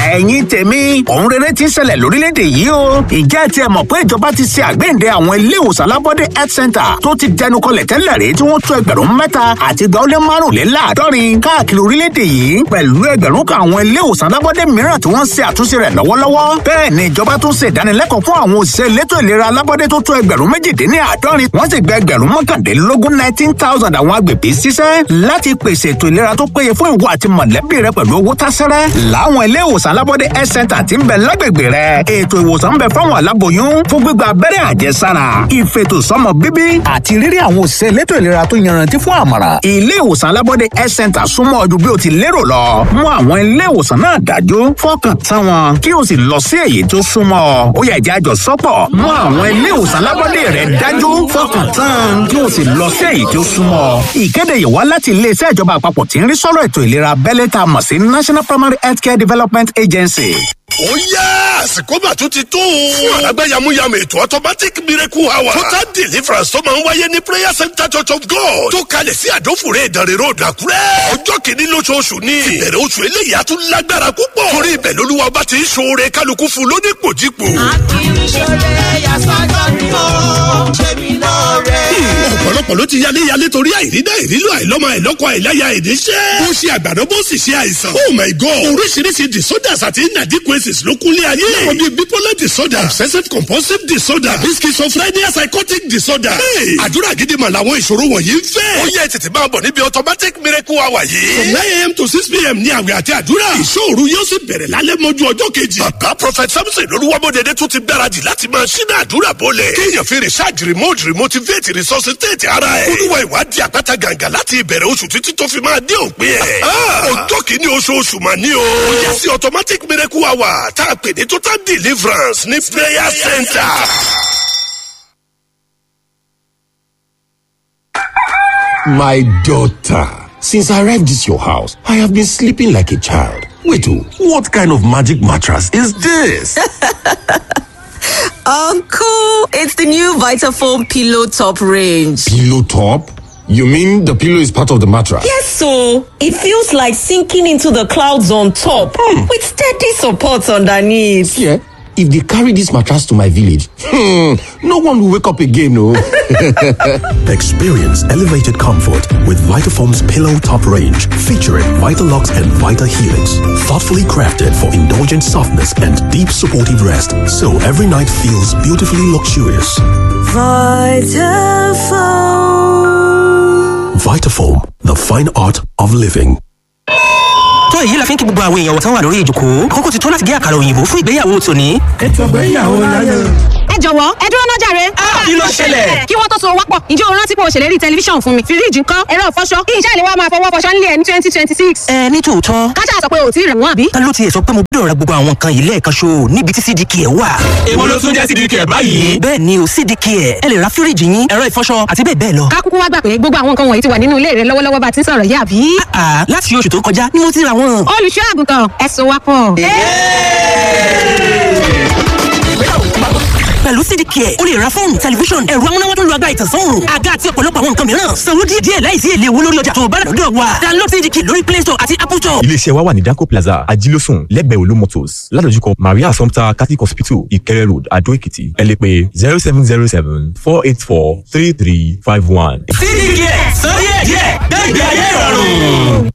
ẹ̀yin tèmi òun rere ti ń ṣẹlẹ̀ lórílẹ̀‐èdè yìí o ìjẹ́ ti ẹ̀ mọ̀ pé ìjọba ti ṣe àgbéǹde àwọn ilé ìwòsàn alábọ́dé health center tó ti dẹnu kọlẹ̀ tẹ́lẹ̀ rí tí wọ́n tó ẹgbẹ̀rún mẹ́ta àti igba ó lé márùnléláàádọ́rin káàkiri orílẹ̀‐èdè yìí pẹ̀lú ẹgbẹ̀rún kan àwọn ilé ìwòsàn alábọ́dé mìíràn tí wọ́n ṣe àtúnṣe rẹ̀ lọ́wọ́lọ́wọ́ bẹ́ẹ̀ ni ìjọba tún ṣe ìdánilẹ́kọ̀ọ́ fún àwọn òṣìṣẹ́ elétò ìlera alábọ́dé tó tó ẹgbẹ̀rún méjìdínláàádọ́rin wọ́n sì gba ẹgbẹ̀rún mọ́kàndínlógún nineteen thousand àwọn agbègbè ṣiṣẹ́ láti pèsè ètò ìlera tó péye fún ìwọ àti mọ̀lẹ́bí rẹ pẹ̀lú owó tásẹ́rẹ́ láwọn ilé ìwòsàn alábọ́dé health center tí ń bẹ lágbègbè rẹ ètò ìwòsàn ń bẹ fáwọn aláboyún fún gbígba abẹ́rẹ́ àjẹsára ìfètò sọmọ bíbí àti rírí àwọn òṣìṣẹ́ elétò ìlera tó yanrantí fún àmọ̀ràn ilé ìwòsàn alábọ́dé health center súnmọ́ ọdún bí o ti lérò lọ mú àwọn ilé ìwòsàn náà dájú fọkàn tán wọn kí o sì lọ sí èyí tó súnmọ́ ọ ó yẹ ìjà àjọ sọ́pọ̀ mú àwọn ilé ìwòsàn alábọ́dé rẹ dájú fọkàn tán kí o sì lọ sí èyí tó súnmọ́ ọ ìkéde yìí wá láti iléeṣẹ́ ìjọba àpapọ̀ tí ń rí sọ́rọ̀ ètò ìlera abẹ́lé tá a mọ̀ sí national primary healthcare development agency ó yá àsìkò mà tún ti tó. fún àlágbá yamuyamu ètò automatic miracle hour. total deliverance tó máa ń wáyé ní prayer center church of god. tó kalẹ̀ sí àdófòrè ìdánrẹ́ road àkúrẹ́. ọjọ́ kìíní lóṣooṣù ni. ìbẹ̀rẹ̀ oṣù eléyìí á tún lágbára púpọ̀. torí ibẹ̀ lolúwa ọba ti ń ṣoore kálukú fún lónípòjípò. akíníṣẹ́lẹ̀ yasọ́jọ́ ni ó ṣe mí lóore. ọ̀pọ̀lọpọ̀ ló ti yálé yálé torí àìrídá ìrílò àìlọ́mọ àìlọ́kọ àìláya ìníṣẹ́. bó ṣe àgbàdo bó sì ṣe àìsàn. oh my god oríṣiríṣi disorders àti inadequacies ló kúnlé ayé. láwọn bíi bipolar disorder obsessive compulsive disorder àbí schizophrenia psychotic disorder. Hey, àdúrà gidi mà làwọn ìṣòro wọ̀nyí ń fẹ́. ó yẹ tètè máa bọ̀ níbi automatic miracle hour yìí. from nine a.m. to six p.m. ní àwẹ̀ àti àdúrà. ìṣòro yóò sì bẹ̀rẹ̀ lálẹ́ mọ́jú ọjọ́ kejì. bàbá prophet samson lolúwamọ́dẹ̀dẹ̀ tún ti gbáradì láti máa ṣínà àdúrà bọ́lẹ̀. kéèyàn fi research remote remotivate resuscitate ara ẹ̀. olúwa ìwádìí àpáta gàǹgà láti ìbẹ̀rẹ̀ oṣù títí tó fi máa dé òpin ẹ̀. ọjọ́ kìíní oṣooṣù mà ní o. ó yẹ sí automatic miracle hour tá a pè ní total deliverance ní prayer center. My daughter, since I arrived at your house, I have been sleeping like a child. Wait, oh, what kind of magic mattress is this? Uncle, it's the new Vitafoam Pillow Top range. pillow top? You mean the pillow is part of the mattress? Yes, so it feels like sinking into the clouds on top with steady support underneath. Yeah. If they carry this mattress to my village, hmm, no one will wake up again, no. Experience elevated comfort with Vitafoam's Pillow Top range, featuring Vitalux and Vita Helix. Thoughtfully crafted for indulgent softness and deep supportive rest, so every night feels beautifully luxurious. Vitafoam, the fine art of living. tó èyí la fi ń kí gbogbo àwọn èèyàn wọ̀tán wà lórí ìjòkó kókó ti tó láti gé àkàrà òyìnbó fún ìgbéyàwó tòní. ẹ jọ̀wọ́ ẹ dúró náà jàre. kí ló ṣẹlẹ̀? kí wọ́n tó so wápọ̀ ǹjẹ́ o rántí pé o ṣèlérí tẹlifíṣàn fún mi fíríjì ńkọ́ ẹ̀rọ ìfọṣọ kí iṣẹ́ ìléwọ́ máa fọwọ́ fọṣọ nílé ẹ̀ ní twenty twenty six. ẹ ní tòótọ́ kájà sọ pé o ò tí ì rẹ̀ wọ́n àbí. ta ló tiẹ̀ sọ pé mo gbọ́dọ̀ ra gbogbo àwọn nǹkan yìí lẹ́ẹ̀kan ṣo níbi tí cdk ẹ̀ wà. èwo ló tún jẹ́ sídìí kẹ̀ báyìí. bẹ́ẹ̀ ni o cdk ẹ̀ ẹ lè ra fíríjì yín ẹ̀rọ ìfọṣọ àti bẹ́ẹ̀ bẹ́ẹ̀ lọ. ká kúkú wá gbà pé gbogbo àwọn nǹkan wọ̀nyí ti wà nínú ilé rẹ lọ́wọ́lọ́wọ́ bá ti ń sọ̀rọ̀ yìí àbí. àà láti oṣù tó kọjá ni mo ti ra wọn. olùṣọ́ àgùntàn ẹ so wápọ̀. pẹ̀lú cdk ẹ̀ o lè ra fóònù tẹlifíṣọ̀n ẹ̀rọ amúnáwá tó lu agbára ìtànsán òòrùn àga àti ọ̀pọ̀lọpọ̀ àwọn nǹkan mìíràn sanwó díẹ̀ díẹ̀ láìsí èlé owó lórí ọjà tó o bá rà lọ́dọ̀ wa download cdk lórí play store àti apple store. iléeṣẹ́ wa wà ní danco plaza ajílósùn lẹ́gbẹ̀ẹ́ olú motors ládojúkọ maria assumpta catholic hospital ìkẹrẹ road adó èkìtì ẹ lè pè zero seven zero seven four eight four three three five one. sídìí kẹ̀ sọ díẹ̀ díẹ̀ gbẹ̀gbẹ̀ ayé ìrọ̀rùn.